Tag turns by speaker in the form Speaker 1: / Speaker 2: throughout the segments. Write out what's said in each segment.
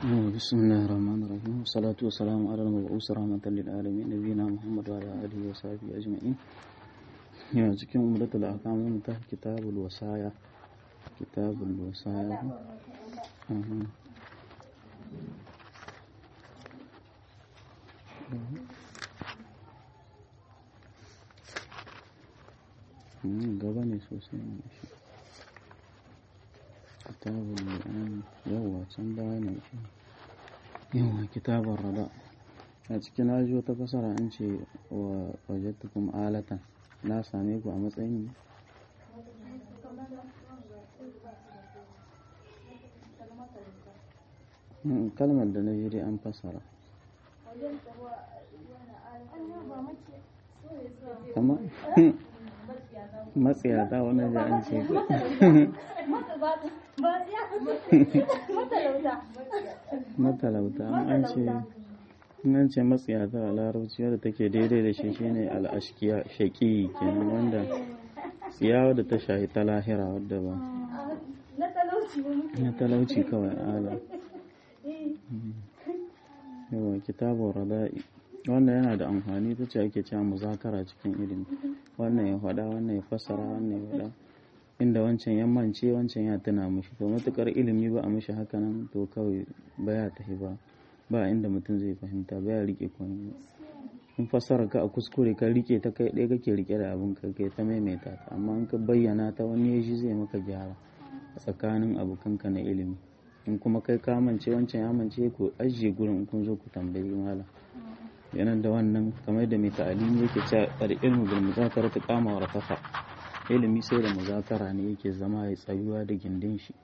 Speaker 1: بسم الله الرحمن الرحيم والصلاة والسلام على المبعوث رحمة للعالمين نبينا محمد وعلى آله وصحبه أجمعين يا cikin umratul ahkam mun ta kitabul wasaya kitabul wasaya gaba ne sosai ne shi kitabul li'an yawa can baya ne shi yawa kitabun rada a cikin aji wata fasara an ce wa wajattukum alatan na same ku a matsayin kalmar da na ji dai an fasara amma matsiyata wani da an ce matalauta an ce nan ce matsiyata a larabci wadda take daidai da shi shine al'ashkiya shaƙi kenan wanda tsiyawa da ta shahi ta lahira wadda ba na talauci kawai ala yawa kitabun rada'i wannan yana da amfani ta ce ake cewa muzakara cikin ilimi wannan ya faɗa wannan ya fassara wannan ya faɗa inda wancan ya mance wancan ya tuna mishi to matukar ilimi ba a mishi haka nan to kawai baya tafi ba ba inda mutum zai fahimta baya rike komai in fassara ka a kuskure ka rike ta kai ɗaya kake rike da abin ka kai ta maimaita ta amma in ka bayyana ta wani ya shi zai maka gyara a tsakanin abokanka na ilimi in kuma kai ka mance wancan ya mance ku ajiye gurin kun zo ku tambayi malam yanar da wannan kamar da mai ta'alimi yake cewa al-ilmu bil muzakara ta kama wa rafafa ilimi sai da muzakara ne yake zama ya tsayuwa da gindin shi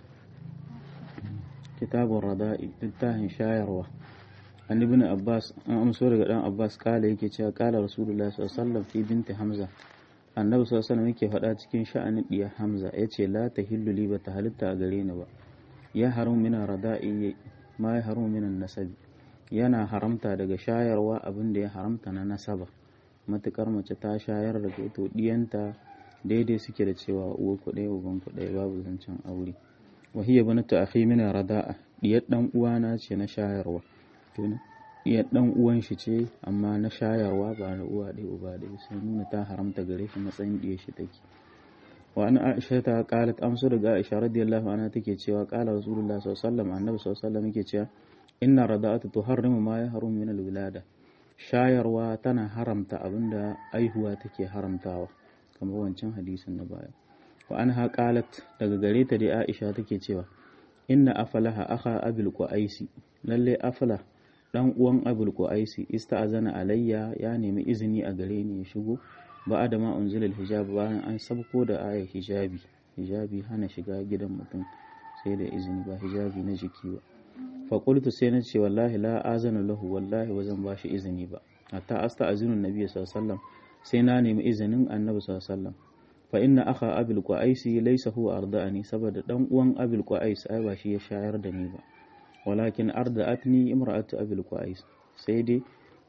Speaker 1: kitabun rada'i littafin shayarwa an ibn abbas an amso daga dan abbas kala yake cewa kala rasulullahi sallallahu alaihi wasallam fi binti hamza annabi sallallahu alaihi wasallam yake faɗa cikin sha'anin diya hamza yace la tahillu li ba ta halitta a gare ni ba ya harum min rada'i ma ya harum min nasabi yana haramta daga shayarwa abin da ya haramta na nasaba matukar mace ta shayar da to diyanta daidai suke da cewa uwa ku ɗaya uban ku ɗaya babu zancen aure wa hiya banatu akhi min rada'a diyar dan uwana ce na shayarwa to diyar dan uwan shi ce amma na shayarwa ba na uwa ɗaya uba ɗaya sai nuna ta haramta gare shi matsayin diyar shi take wa an aisha ta qalat amsu daga aisha radiyallahu anha take cewa qala rasulullah sallallahu alaihi wasallam annabi sallallahu alaihi wasallam yake cewa inna rada'atu tuharrimu ma yahrum min alwilada shayarwa tana haramta abinda aihuwa take haramtawa kamar wancan hadisin na baya wa anha qalat daga gare ta dai Aisha take cewa inna afalaha akha abil qaisi lalle afala dan uwan abul qaisi ista'azana alayya ya nemi izini a gare ni ya shigo ba da ma unzila hijab bayan an sabko da ayar hijabi hijabi hana shiga gidan mutum sai da izini ba hijabi na jiki ba faƙultu sai na ce wallahi la azana lahu wallahi ba zan ba shi izini ba hatta asta azinin nabi sallallahu sai na nemi izinin annabi sallallahu fa inna akha abil qais laysa huwa arda'ani saboda dan uwan abil qais ai ba shi ya shayar da ni ba walakin arda'atni imra'atu abil qais sai dai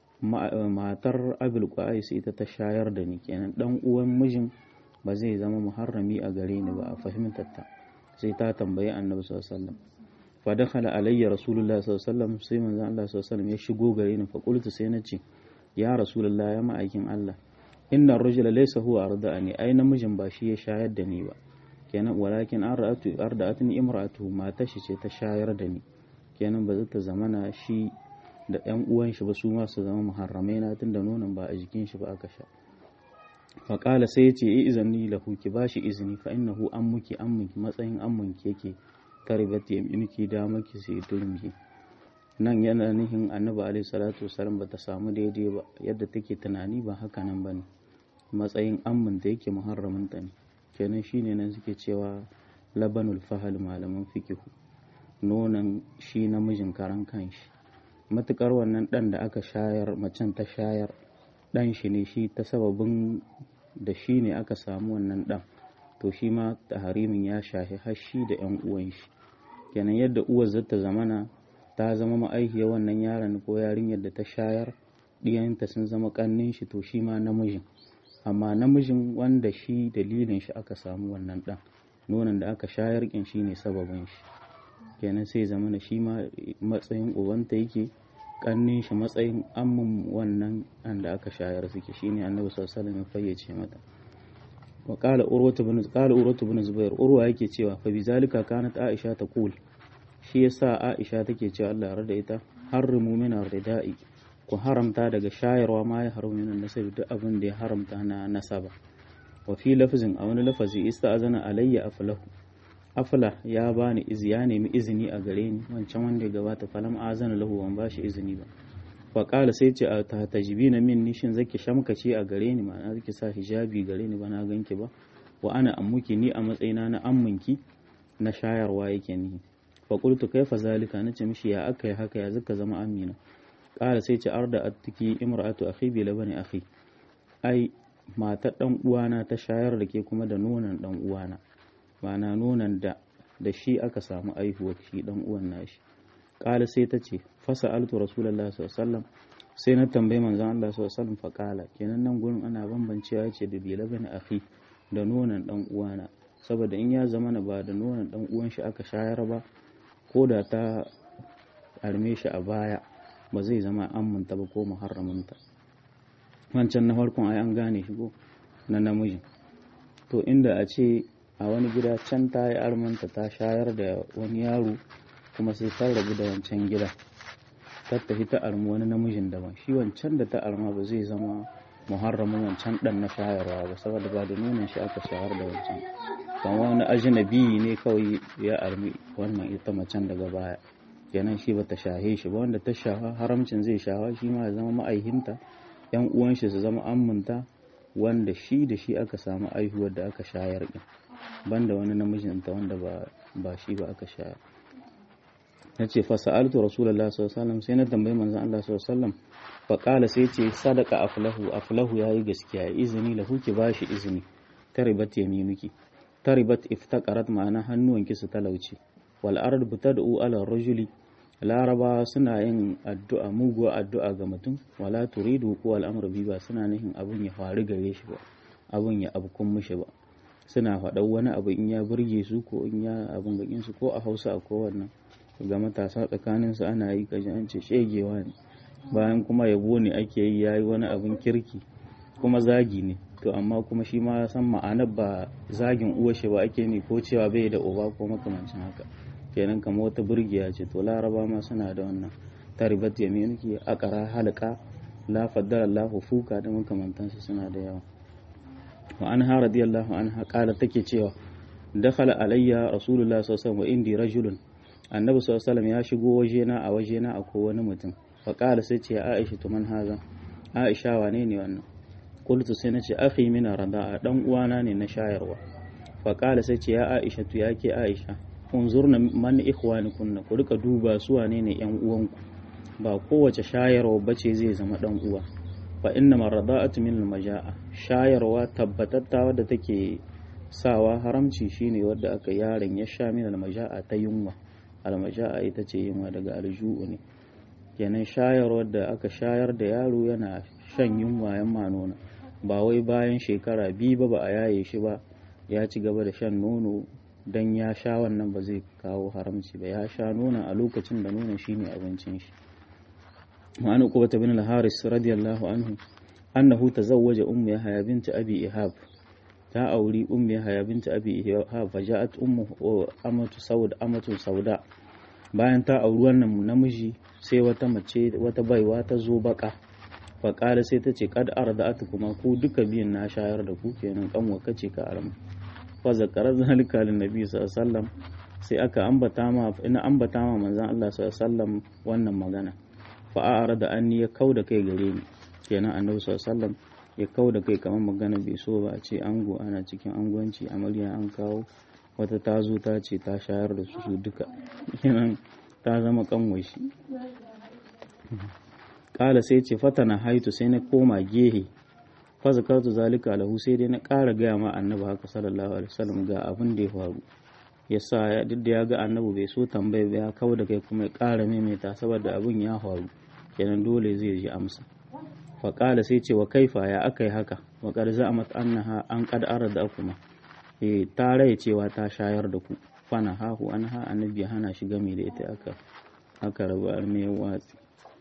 Speaker 1: matar abil qais ita ta shayar da ni kenan dan uwan mijin ba zai zama muharrami a gare ni ba a fahimtar ta sai ta tambayi annabi sallallahu alaihi wasallam fadakhala alayya rasulullah sallallahu alaihi wasallam sai manzon Allah sallallahu alaihi wasallam ya shigo gare ni fa qultu sai nace ya rasulullah ya ma'aikin Allah inna ar-rajula laysa huwa arda'ani ai namijin ba shi ya shayar da ni ba kenan walakin arda'atu arda'atni imra'atu mata shi ce ta shayar da ni kenan ba zata zamana shi da ƴan uwan shi ba su ma su zama muharramai na tunda nonon ba a jikin shi ba aka sha fa qala sai ya ce izini lahu ki bashi izini fa innahu ammuki ammuki matsayin ammunki yake karibat yaminki da maki sai turmi nan yana nihin annabi alaihi salatu wasallam bata samu daidai ba yadda take tunani ba haka nan bane matsayin amman da yake muharramin ta ne kenan shine nan suke cewa labanul fahal malaman fikihu nonon shi namijin karan kanshi matukar wannan dan da aka shayar macen ta shayar dan shi ne shi ta sababin da shi ne aka samu wannan dan to shi ma taharimin ya shahi hashi da yan uwan shi kenan yadda uwar zata zamana ta zama ma'aihiyar wannan yaron ko yarinyar da ta shayar ɗiyanta sun zama ƙannin shi to shi ma namijin amma namijin wanda shi dalilin shi aka samu wannan ɗan nonon da aka shayar ƙin shi ne sababin shi kenan sai zama na shi ma matsayin ubanta yake kannin shi matsayin amman wannan da aka shayar suke shine annabi sallallahu alaihi wasallam ya fayyace mata wa qala urwatu bin qala urwatu bin zubair urwa yake cewa fa bizalika kanat aisha taqul shi yasa aisha take cewa Allah ya rada ita harrimu min ar-rida'i ku haramta daga shayarwa ma ya haramu min nasab duk abin da ya haramta na nasaba wa fi lafzin a wani lafazi ista'azana alayya aflahu afla ya bani izi ya nemi izini a gare ni wancan wanda ya gabata falam azana lahu ban bashi izini ba fa qala sai ce ta tajibina min nishin zaki shamkace a gare ni ma'ana zaki sa hijabi gare ni ba na ganki ba wa ana ammuki ni a matsayina na amminki na shayarwa yake ni fa qultu kaifa zalika nace mishi ya aka yi haka ya zaka zama amina qala sai ce arda attiki imra'atu akhi bi labani akhi ai matar dan uwana ta shayar da ke kuma da nonon dan uwana ma'ana nonon da da shi aka samu aihuwar shi dan uwan nashi qala sai ta ce fasa altu rasulullah sallallahu sai na tambayi manzon Allah sallallahu alaihi fa qala kenan nan gurin ana bambancewa ce da bi labani akhi da nonon dan uwana saboda in ya zama ba da nonon dan uwan shi aka shayar ba ko da ta arme shi a baya ba zai zama amminta ba ko muharraminta wancan na farkon ai an gane shi ko na namiji to inda a ce a wani gida can ta yi armanta ta shayar da wani yaro kuma sai ta rabu da wancan gida ta tafi ta armi wani namijin daban shi wancan da ta arma ba zai zama muharramin wancan dan na shayarwa ba saboda ba da nonon shi aka shayar da wancan kan wani ajnabi ne kawai ya armi wannan ita macen daga baya kenan shi bata shahe shi ba wanda ta shafa haramcin zai shafa shi ma ya zama ma'aihinta yan uwan shi su zama amminta wanda shi da shi aka samu aihuwar da aka shayar din banda wani namijinta wanda ba ba shi ba aka shayar nace fa sa'altu rasulullahi sallallahu alaihi wasallam sai na tambayi manzon Allah sallallahu alaihi wasallam fa qala sai ce sadaka aflahu aflahu yayi gaskiya izini lahu ki bashi izini taribat yaminuki taribat iftaqarat ma'ana hannuwanki su talauci wal ard butad'u ala rajuli laraba suna yin addu'a muguwa addu'a ga mutum wala turidu ko al'amru bi ba suna nihin abun ya faru gare shi ba abun ya abkun mishi ba suna faɗan wani abu in ya burge su ko in ya abun gakin su ko a Hausa ko wannan ga matasa tsakanin su ana yi kaji an ce shegewa ne bayan kuma yabo ne ake yi yayi wani abun kirki kuma zagi ne to amma kuma shi ma san ma'anar ba zagin uwa shi ba ake ne ko cewa bai da uba ko makamancin haka kenan kamar wata burgiya ce to laraba ma suna da wannan taribat yaminki akara halqa la faddala Allahu fuka da makamantansu suna da yawa wa anha radiyallahu anha qala take cewa dakhala alayya rasulullah sallallahu alaihi wasallam wa indi rajulun annabi sallallahu alaihi wasallam ya shigo wajena a wajena akwai wani mutum fa qala sai ce aisha to man haza aisha wane ne wannan qultu sai nace akhi min rada'a dan uwana ne na shayarwa fa qala sai ce ya aisha to yake aisha unzurna man ikhwanikunna ku rika duba su wane ne yan uwanku ba kowace shayarwa bace zai zama dan uwa fa inna marada'atu min almaja'a shayarwa tabbatatta wadda take sawa haramci shine wadda aka yaron ya sha min almaja'a ta yunwa almaja'a ita ce yunwa daga alju'u ne kenan shayarwar da aka shayar da yaro yana shan yunwa yan manona ba wai bayan shekara biyu ba ba a yaye shi ba ya ci gaba da shan nono dan ya sha wannan ba zai kawo haramci ba ya sha nonon a lokacin da nonon shine abincin shi ma'ana qubata bin al-haris radiyallahu anhu annahu tazawwaja ummu yahya bint abi ihab ta auri ummu yahya bint abi ihab faja'at ummu amatu saud amatu sauda bayan ta auri wannan namiji sai wata mace wata baiwa ta zo baka faƙala sai ta ce kad arda'atu kuma ku duka biyan na shayar da ku kenan kanwa kace ka arama fa zakarar zalika lin nabi sallallahu sai aka ambata ma ina ambata ma manzon Allah sallallahu wannan magana fa a'ara da anni ya kauda kai gare ni kenan annabi sallallahu ya kauda kai kamar magana bai so ba a ce ango ana cikin angwanci amarya an kawo wata ta zo ta ce ta shayar da su su duka kenan ta zama kanwashi kala sai ce fatana haitu sai na koma gehe fazakartu zalika lahu sai dai na ƙara gaya ma annabi haka sallallahu alaihi wasallam ga abin da ya faru yasa ya duk da ya ga annabi bai so tambaya ba ya kawo da kai kuma ya ƙara maimaita saboda abin ya faru kenan dole zai ji amsa fa qala sai ce wa kaifa ya akai haka wa qad za'amat annaha an qad arada kuma eh ta rai cewa ta shayar da ku fana hahu an ha annabi ya hana shi gami da ita aka aka rabu arme watsi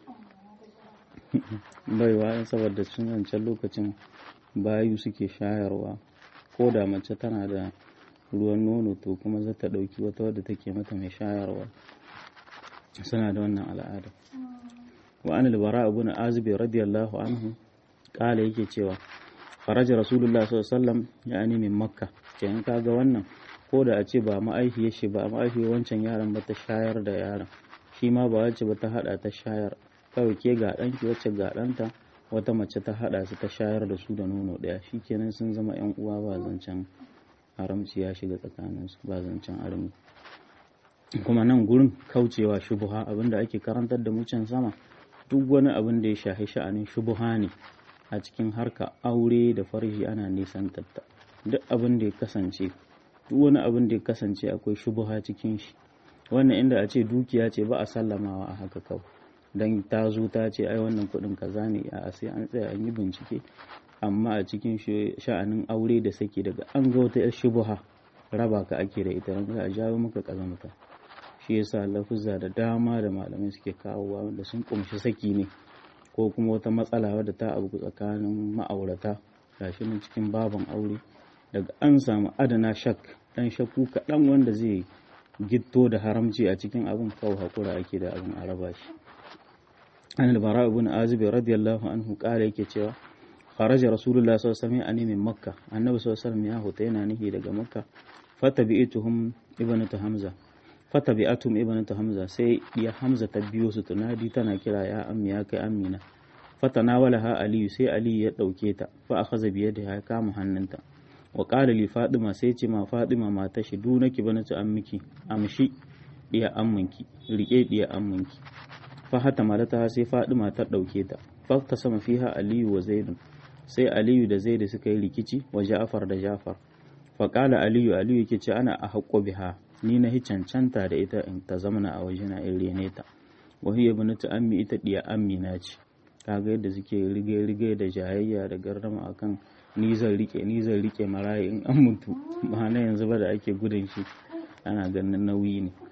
Speaker 1: baiwa saboda sun wancan lokacin bayu suke shayarwa ko da mace tana da ruwan nono to kuma za ta ɗauki wata wadda take mata mai shayarwa suna da wannan al'ada wa an albara abu na azubi radiyallahu anhu kala yake cewa faraja rasulullah sallallahu alaihi wasallam ya ani min makka kenan kaga wannan ko da a ce ba ma'aihiyar shi ba ma'aihiyar wancan yaron ba ta shayar da yaron shi ma ba wacce ba ta hada ta shayar kawai ke ga ɗanki wacce ga ɗanta wata mace ta hada su ta shayar da su da nono ɗaya kenan sun zama yan uwa ba zancen haramci ya shiga tsakaninsu ba zancen armi kuma nan gurin kaucewa shubuha abinda ake karantar da mucin sama duk wani abin da ya shahi sha'anin shubuha ne a cikin harka aure da farji ana nisan tatta duk abin da ya kasance duk wani abin da ya kasance akwai shubuha cikin shi wannan inda a ce dukiya ce ba a sallamawa a haka kawai dan ta zo ta ce ai wannan kuɗin kaza ne a sai an tsaya an yi bincike amma a cikin sha'anin aure da sake daga an ga wata yar shubuha raba ka ake da ita za a jawo maka kazamta shi yasa lafuzza da dama da malamai suke kawowa wanda sun kumshi saki ne ko kuma wata matsala wadda ta abu tsakanin ma'aurata gashi nan cikin baban aure daga an samu adana shak dan shakku kaɗan wanda zai gitto da haramci a cikin abin kawai hakura ake da abin a raba shi an albara ibn azib radiyallahu anhu kare yake cewa kharaja rasulullah sallallahu alaihi wasallam min makka annabi sallallahu alaihi wasallam ya huta yana nihi daga makka fatabi'tuhum ibnatu hamza fatabi'atum ibnatu hamza sai ya hamza ta biyo su tunadi tana kira ya ammi ya kai amina fatanawalaha aliyu sai aliyu ya dauke ta fa akhadha bi yadiha ya kama hannunta wa qala li fatima sai ce ma fatima mata shi du naki banatu ammiki amshi diya amminki rike diya amminki fa hata malata sai fatima ta dauke ta fa ta sama fiha aliyu wa zaidun sai aliyu da zaidu suka yi rikici wa ja'far da ja'far fa qala aliyu aliyu yake ce ana a haqqo biha ni na hi cancanta da ita in ta zamana a wajena in rene ta wa hiya banatu ammi ita diya ammi na ce kaga yadda suke rige rige da jayayya da gardama akan ni zan rike ni zan rike marayi in an mutu ba na yanzu ba da ake gudun shi ana ganin nauyi ne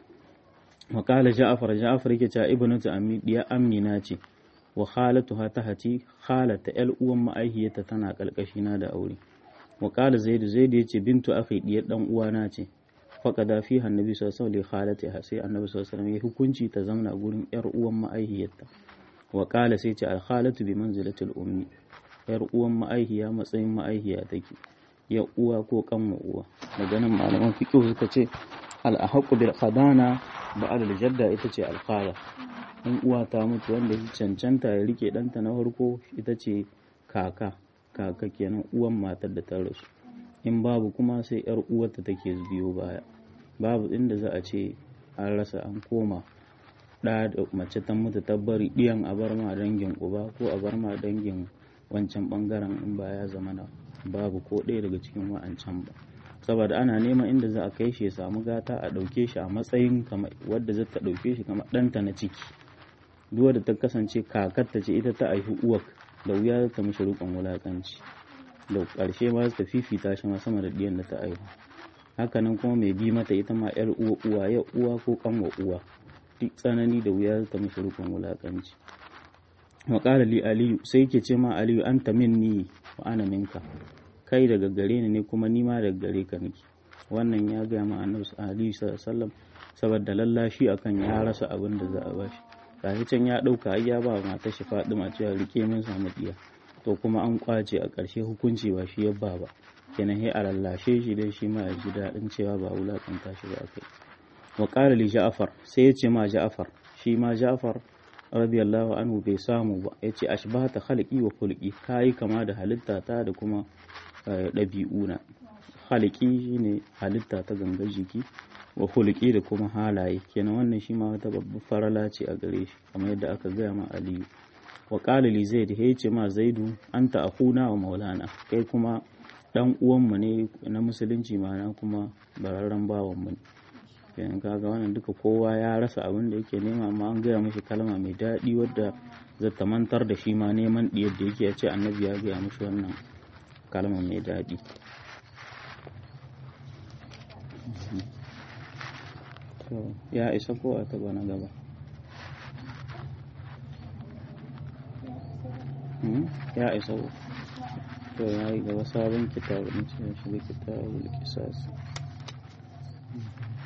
Speaker 1: wa qala ja'far ja'far yake cewa ibnatu ammi diya ammi na ce wa khalatuha tahati khalata el uwan ma'aihiyarta tana kalkashi na da aure wa qala zaid zaid yace bintu akhi diyar dan uwana ce faƙada fi annabi sallallahu alaihi wasallam sai annabi sallallahu alaihi ya hukunci ta zamna gurin yar uwan ma'aihiyarta wa qala sai ce al khalatu bi manzilatil ummi yar uwan ma'aihiya matsayin ma'aihiya take ya uwa ko kanwa uwa daga nan malaman fiqh suka ce al ahqqu bil khadana ba'da al jadda ita ce al khala in uwa ta mutu wanda ya cancanta ya rike danta na farko ita ce kaka kaka kenan uwan matar da ta rasu in babu kuma sai yar uwarta take biyo baya babu inda za a ce an rasa an koma ɗa da mace ta mutu ta bari ɗiyan a bar ma dangin uba ko a bar ma dangin wancan ɓangaren in ba ya zama na babu ko ɗaya daga cikin wa'ancan ba saboda ana neman inda za a kai shi ya samu gata a ɗauke shi a matsayin wadda za ta ɗauke shi kamar ɗanta na ciki duk da ta kasance kakarta ce ita ta aihi uwar da wuya za ta mishi riƙon wulaƙanci da ƙarshe ma ta fifita shi ma sama da ɗiyan da ta aihu hakanan kuma mai bi mata ita ma yar uwa uwa ya uwa ko kanwa uwa duk tsanani da wuya ta mishi rukun wulakanci wa qala li aliyu sai yake ce ma aliyu anta minni wa ana minka kai daga gare ni ne kuma ni ma daga gare ka nake wannan ya ga ma annabi aliyu sallallahu alaihi wasallam saboda lallashi akan ya rasa abin da za a bashi gashi can ya dauka ai ya ba matar shi Fadima cewa rike min samu diya to kuma an kwace a ƙarshe hukunci ba shi yabba ba kenan sai a lallashe shi dai shi ma ya ji daɗin cewa ba wulaƙanta shi ba kai wa ƙara li ja'far sai ya ce ma ja'far shi ma ja'far radiyallahu anhu bai samu ba ya ce ashbahata khalqi wa khulqi kai kama da halitta ta da kuma ɗabi'una khalqi shine halitta ta gangar jiki wa khulqi da kuma halaye kenan wannan shi ma wata babbar farala ce a gare shi kamar yadda aka gaya ma aliyu wa ƙala li zaid ya ce ma zaidu anta akhuna wa maulana kai kuma dan uwanmu ne na musulunci mana kuma bararren bawanmu ne kenan kaga wannan duka kowa ya rasa abin da yake nema amma an gaya mishi kalma mai daɗi wadda zata mantar da shi ma neman diyar da yake ya ce annabi ya gaya mishi wannan kalma mai daɗi to ya isa ko a taba na gaba ya isa to ya yi gaba sabon kitabu in ce shi da kitabul kisas